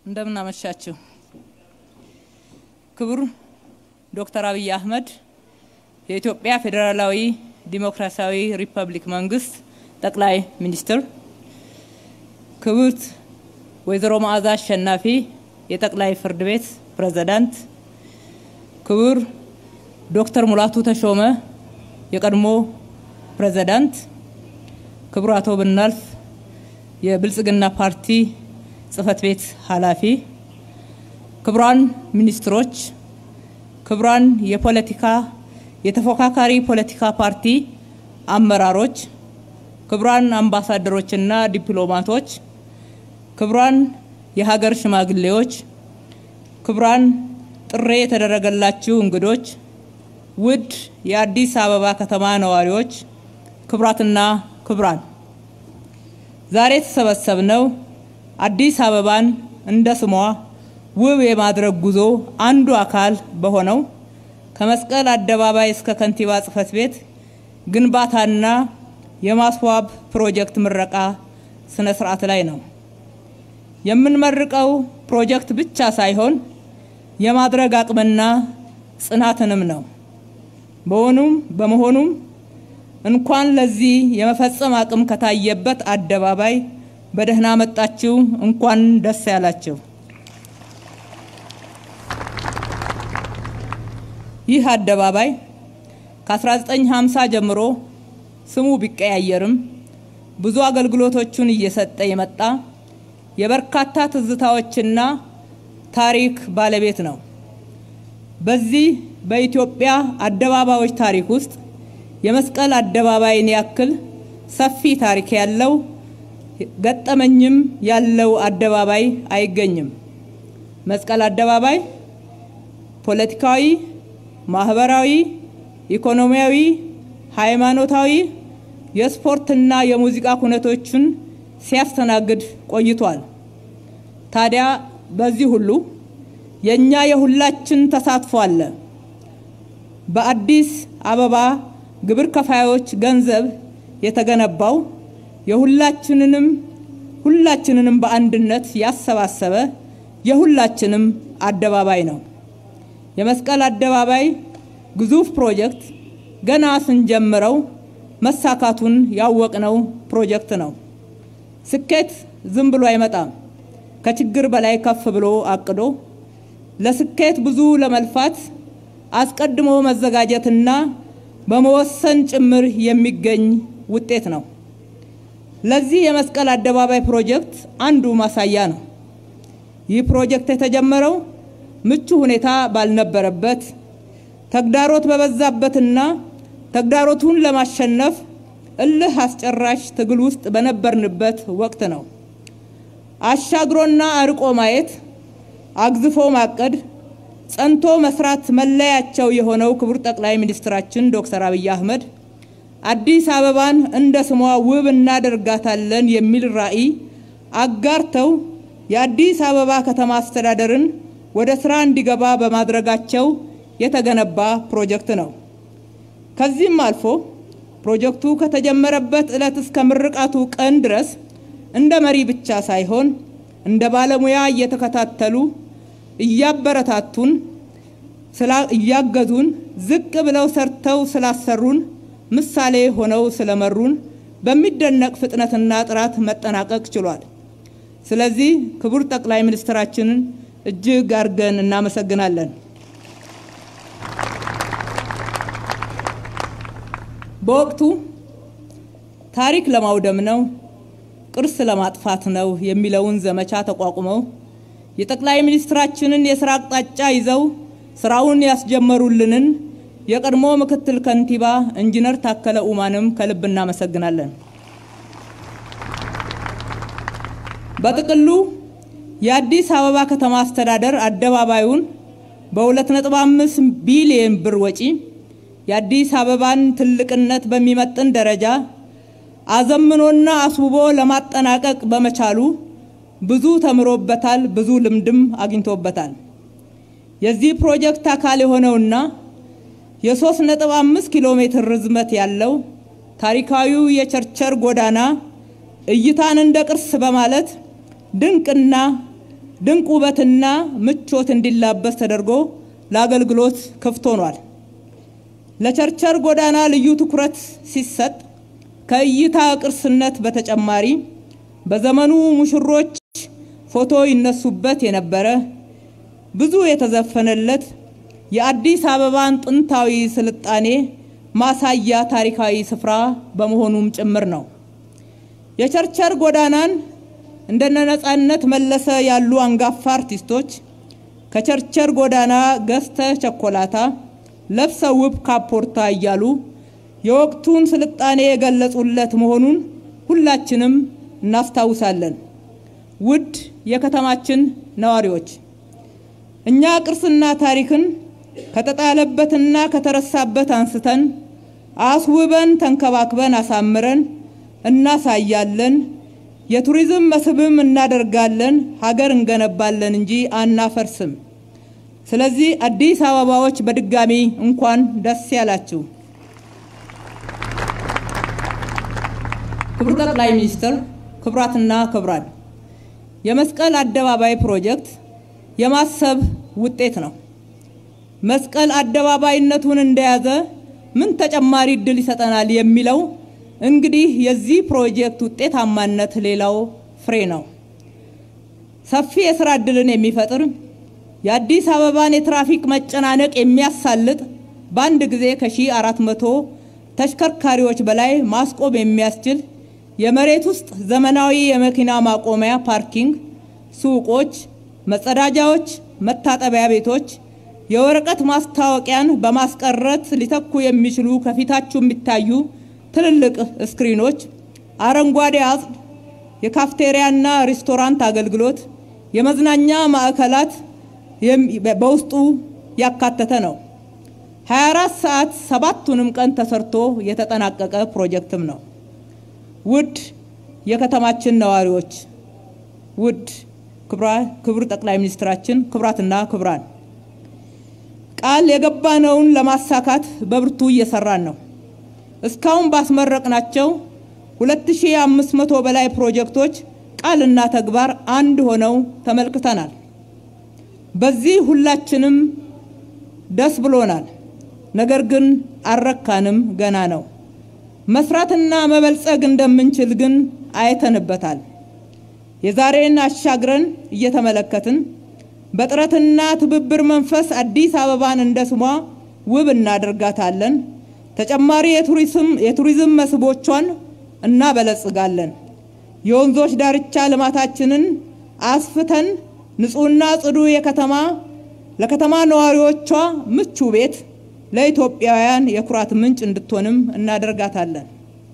እንደምን አመሻችሁ። ክቡር ዶክተር አብይ አህመድ የኢትዮጵያ ፌዴራላዊ ዲሞክራሲያዊ ሪፐብሊክ መንግስት ጠቅላይ ሚኒስትር፣ ክብርት ወይዘሮ መዓዛ አሸናፊ የጠቅላይ ፍርድ ቤት ፕሬዝዳንት፣ ክቡር ዶክተር ሙላቱ ተሾመ የቀድሞ ፕሬዝዳንት፣ ክቡር አቶ ብናልፍ የብልጽግና ፓርቲ ጽህፈት ቤት ኃላፊ፣ ክቡራን ሚኒስትሮች፣ ክቡራን የፖለቲካ የተፎካካሪ ፖለቲካ ፓርቲ አመራሮች፣ ክቡራን አምባሳደሮችና ዲፕሎማቶች፣ ክቡራን የሀገር ሽማግሌዎች፣ ክቡራን ጥሪ የተደረገላችሁ እንግዶች፣ ውድ የአዲስ አበባ ከተማ ነዋሪዎች፣ ክቡራትና ክቡራን ዛሬ የተሰበሰብነው አዲስ አበባን እንደ ስሟ ውብ የማድረግ ጉዞ አንዱ አካል በሆነው ከመስቀል አደባባይ እስከ ከንቲባ ጽህፈት ቤት ግንባታና የማስዋብ ፕሮጀክት ምረቃ ስነ ስርዓት ላይ ነው። የምንመርቀው ፕሮጀክት ብቻ ሳይሆን የማድረግ አቅምና ጽናትንም ነው። በሆኑም በመሆኑም እንኳን ለዚህ የመፈጸም አቅም ከታየበት አደባባይ በደህና መጣችሁ፣ እንኳን ደስ ያላችሁ። ይህ አደባባይ ከ1950 ጀምሮ ስሙ ቢቀያየርም ብዙ አገልግሎቶቹን እየሰጠ የመጣ የበርካታ ትዝታዎችና ታሪክ ባለቤት ነው። በዚህ በኢትዮጵያ አደባባዮች ታሪክ ውስጥ የመስቀል አደባባይን ያክል ሰፊ ታሪክ ያለው ገጠመኝም ያለው አደባባይ አይገኝም። መስቀል አደባባይ ፖለቲካዊ፣ ማህበራዊ፣ ኢኮኖሚያዊ፣ ሃይማኖታዊ፣ የስፖርትና የሙዚቃ ኩነቶችን ሲያስተናግድ ቆይቷል። ታዲያ በዚህ ሁሉ የእኛ የሁላችን ተሳትፎ አለ። በአዲስ አበባ ግብር ከፋዮች ገንዘብ የተገነባው የሁላችንንም ሁላችንንም በአንድነት ያሰባሰበ የሁላችንም አደባባይ ነው። የመስቀል አደባባይ ግዙፍ ፕሮጀክት ገና ስንጀምረው መሳካቱን ያወቅነው ፕሮጀክት ነው። ስኬት ዝም ብሎ አይመጣም። ከችግር በላይ ከፍ ብሎ አቅዶ ለስኬት ብዙ ለመልፋት አስቀድሞ መዘጋጀትና በመወሰን ጭምር የሚገኝ ውጤት ነው። ለዚህ የመስቀል አደባባይ ፕሮጀክት አንዱ ማሳያ ነው። ይህ ፕሮጀክት የተጀመረው ምቹ ሁኔታ ባልነበረበት ተግዳሮት በበዛበትና ተግዳሮቱን ለማሸነፍ እልህ አስጨራሽ ትግል ውስጥ በነበርንበት ወቅት ነው። አሻግሮና አርቆ ማየት፣ አግዝፎ ማቀድ፣ ጸንቶ መስራት መለያቸው የሆነው ክቡር ጠቅላይ ሚኒስትራችን ዶክተር አብይ አህመድ አዲስ አበባን እንደ ስሟ ውብ እናደርጋታለን የሚል ራዕይ አጋርተው የአዲስ አበባ ከተማ አስተዳደርን ወደ ስራ እንዲገባ በማድረጋቸው የተገነባ ፕሮጀክት ነው። ከዚህም አልፎ ፕሮጀክቱ ከተጀመረበት ዕለት እስከ ምርቃቱ ቀን ድረስ እንደ መሪ ብቻ ሳይሆን እንደ ባለሙያ እየተከታተሉ እያበረታቱን፣ እያገዙን፣ ዝቅ ብለው ሰርተው ስላሰሩን ምሳሌ ሆነው ስለመሩን በሚደነቅ ፍጥነትና ጥራት መጠናቀቅ ችሏል። ስለዚህ ክቡር ጠቅላይ ሚኒስትራችንን እጅግ አድርገን እናመሰግናለን። በወቅቱ ታሪክ ለማውደም ነው፣ ቅርስ ለማጥፋት ነው የሚለውን ዘመቻ ተቋቁመው የጠቅላይ ሚኒስትራችንን የስራ አቅጣጫ ይዘው ስራውን ያስጀመሩልንን የቀድሞ ምክትል ከንቲባ ኢንጂነር ታከለ ኡማንም ከልብ እናመሰግናለን። በጥቅሉ የአዲስ አበባ ከተማ አስተዳደር አደባባዩን በ2.5 ቢሊዮን ብር ወጪ የአዲስ አበባን ትልቅነት በሚመጥን ደረጃ አዘምኖና አስውቦ ለማጠናቀቅ በመቻሉ ብዙ ተምሮበታል፣ ብዙ ልምድም አግኝቶበታል። የዚህ ፕሮጀክት አካል የሆነውና የ3.5 ኪሎ ሜትር ርዝመት ያለው ታሪካዊው የቸርቸር ጎዳና እይታን እንደ ቅርስ በማለት ድንቅና ድንቅ ውበትና ምቾት እንዲላበስ ተደርጎ ለአገልግሎት ክፍት ሆኗል። ለቸርቸር ጎዳና ልዩ ትኩረት ሲሰጥ ከእይታ ቅርስነት በተጨማሪ በዘመኑ ሙሽሮች ፎቶ ይነሱበት የነበረ ብዙ የተዘፈነለት የአዲስ አበባን ጥንታዊ ስልጣኔ ማሳያ ታሪካዊ ስፍራ በመሆኑም ጭምር ነው። የቸርቸር ጎዳናን እንደነ ነጻነት መለሰ ያሉ አንጋፋ አርቲስቶች ከቸርቸር ጎዳና ገዝተ ቸኮላታ ለብሰው ውብ ካፖርታ እያሉ የወቅቱን ስልጣኔ የገለጹለት መሆኑን ሁላችንም እናስታውሳለን። ውድ የከተማችን ነዋሪዎች እኛ ቅርስና ታሪክን ከተጣለበትና ከተረሳበት አንስተን አስውበን ተንከባክበን አሳምረን እናሳያለን። የቱሪዝም መስህብም እናደርጋለን። ሀገር እንገነባለን እንጂ አናፈርስም። ስለዚህ አዲስ አበባዎች በድጋሚ እንኳን ደስ ያላችሁ። ክቡር ጠቅላይ ሚኒስትር፣ ክቡራትና ክቡራን፣ የመስቀል አደባባይ ፕሮጀክት የማሰብ ውጤት ነው። መስቀል አደባባይነቱን እንደያዘ ምን ተጨማሪ እድል ይሰጠናል የሚለው እንግዲህ የዚህ ፕሮጀክት ውጤታማነት ሌላው ፍሬ ነው። ሰፊ የስራ እድልን የሚፈጥር የአዲስ አበባን የትራፊክ መጨናነቅ የሚያሳልጥ በአንድ ጊዜ ከሺህ አራት መቶ ተሽከርካሪዎች በላይ ማስቆም የሚያስችል የመሬት ውስጥ ዘመናዊ የመኪና ማቆሚያ ፓርኪንግ፣ ሱቆች፣ መጸዳጃዎች፣ መታጠቢያ ቤቶች የወረቀት ማስታወቂያን በማስቀረት ሊተኩ የሚችሉ ከፊታችሁ የሚታዩ ትልልቅ ስክሪኖች፣ አረንጓዴ አጽድ፣ የካፍቴሪያና ሬስቶራንት አገልግሎት፣ የመዝናኛ ማዕከላት በውስጡ ያካተተ ነው። 24 ሰዓት ሰባቱንም ቀን ተሰርቶ የተጠናቀቀ ፕሮጀክትም ነው። ውድ የከተማችን ነዋሪዎች፣ ውድ ክቡር ጠቅላይ ሚኒስትራችን፣ ክቡራትና ክቡራን ቃል የገባነውን ለማሳካት በብርቱ እየሰራን ነው። እስካሁን ባስመረቅናቸው 2500 በላይ ፕሮጀክቶች ቃልና ተግባር አንድ ሆነው ተመልክተናል። በዚህ ሁላችንም ደስ ብሎናል። ነገር ግን አልረካንም፣ ገና ነው። መስራትና መበልጸግ እንደምንችል ግን አይተንበታል። የዛሬን አሻግረን እየተመለከትን በጥረትና ትብብር መንፈስ አዲስ አበባን እንደ ስሟ ውብ እናደርጋታለን። ተጨማሪ የቱሪዝም መስህቦቿን እናበለጽጋለን። የወንዞች ዳርቻ ልማታችንን አስፍተን ንጹህና ጽዱ የከተማ ለከተማ ነዋሪዎቿ ምቹ ቤት ለኢትዮጵያውያን የኩራት ምንጭ እንድትሆንም እናደርጋታለን።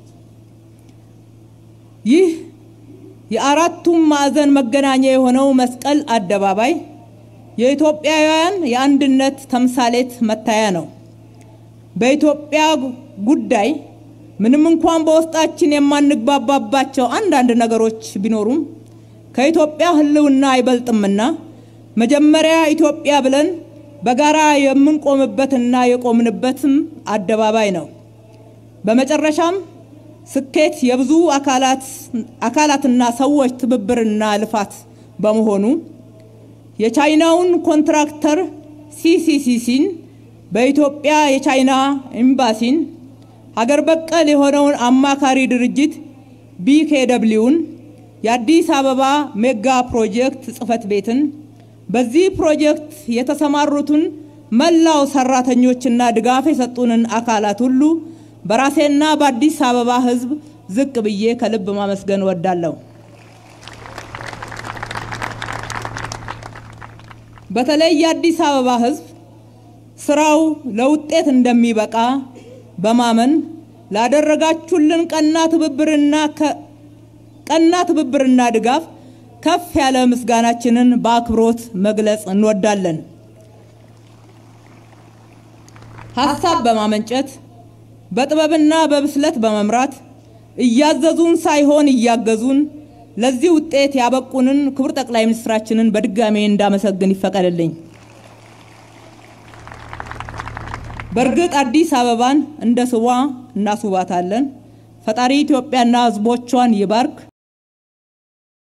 ይህ የአራቱም ማዕዘን መገናኛ የሆነው መስቀል አደባባይ የኢትዮጵያውያን የአንድነት ተምሳሌት መታያ ነው። በኢትዮጵያ ጉዳይ ምንም እንኳን በውስጣችን የማንግባባባቸው አንዳንድ ነገሮች ቢኖሩም ከኢትዮጵያ ሕልውና አይበልጥምና መጀመሪያ ኢትዮጵያ ብለን በጋራ የምንቆምበትና የቆምንበትም አደባባይ ነው። በመጨረሻም ስኬት የብዙ አካላትና ሰዎች ትብብርና ልፋት በመሆኑ የቻይናውን ኮንትራክተር ሲሲሲሲን በኢትዮጵያ የቻይና ኤምባሲን ሀገር በቀል የሆነውን አማካሪ ድርጅት ቢኬደብሊውን የአዲስ አበባ ሜጋ ፕሮጀክት ጽህፈት ቤትን በዚህ ፕሮጀክት የተሰማሩትን መላው ሰራተኞችና ድጋፍ የሰጡንን አካላት ሁሉ በራሴና በአዲስ አበባ ሕዝብ ዝቅ ብዬ ከልብ ማመስገን እወዳለሁ። በተለይ የአዲስ አበባ ሕዝብ ስራው ለውጤት እንደሚበቃ በማመን ላደረጋችሁልን ቀና ትብብርና ቀና ትብብርና ድጋፍ ከፍ ያለ ምስጋናችንን በአክብሮት መግለጽ እንወዳለን። ሀሳብ በማመንጨት በጥበብና በብስለት በመምራት እያዘዙን ሳይሆን እያገዙን ለዚህ ውጤት ያበቁንን ክቡር ጠቅላይ ሚኒስትራችንን በድጋሜ እንዳመሰግን ይፈቀድልኝ። በእርግጥ አዲስ አበባን እንደ ስሟ እናስውባታለን። ፈጣሪ ኢትዮጵያና ሕዝቦቿን ይባርክ።